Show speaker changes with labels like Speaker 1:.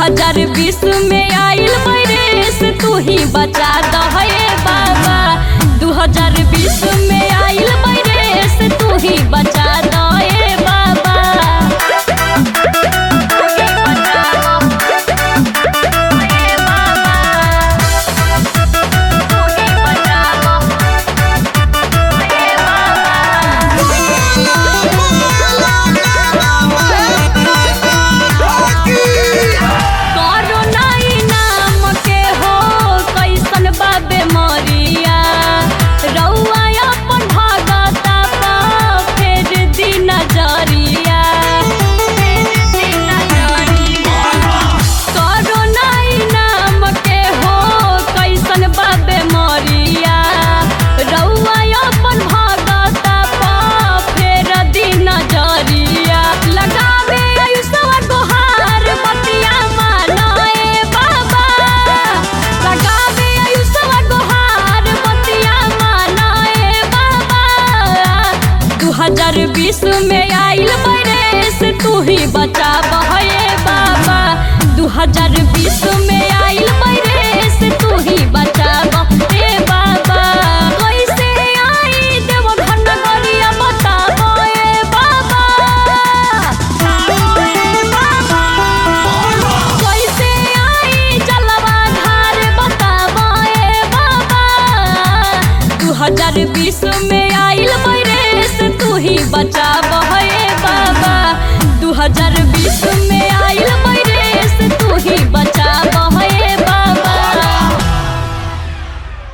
Speaker 1: हजार बीस में आइल वायरस तू ही बचा दहे बाबा दू हजार बीस में आइल वायरस तू ही बचा दहे बाबा तू ही बचा दहे बाबा। तू ही बचा दहे बाबा। कोरोना ई नाम के हो कैसन बा बेमरिया रउआ अपन भगता पा फेर दी नजरिया फेर दी नजरिया कोरोना ई नाम के हो कैसन बा बेमरिया रउआ अपन भगता पा फेर दी नजरिया लगावे आयुषवा गोहार बतिया मानाए बाबा लगावे आयुषवा गोहार बतिया मानाए बाबा दू हजार बीस में आइल वायरस तू ही बचा बहे बाबा दू हजार बीस में आइल वायरस तू ही बचा बहे बाबा कैसे आई देव घन गरिया बताबो ए बाबा कैसे आई जलवा धार बताबो ए बाबा दू हजार बीस में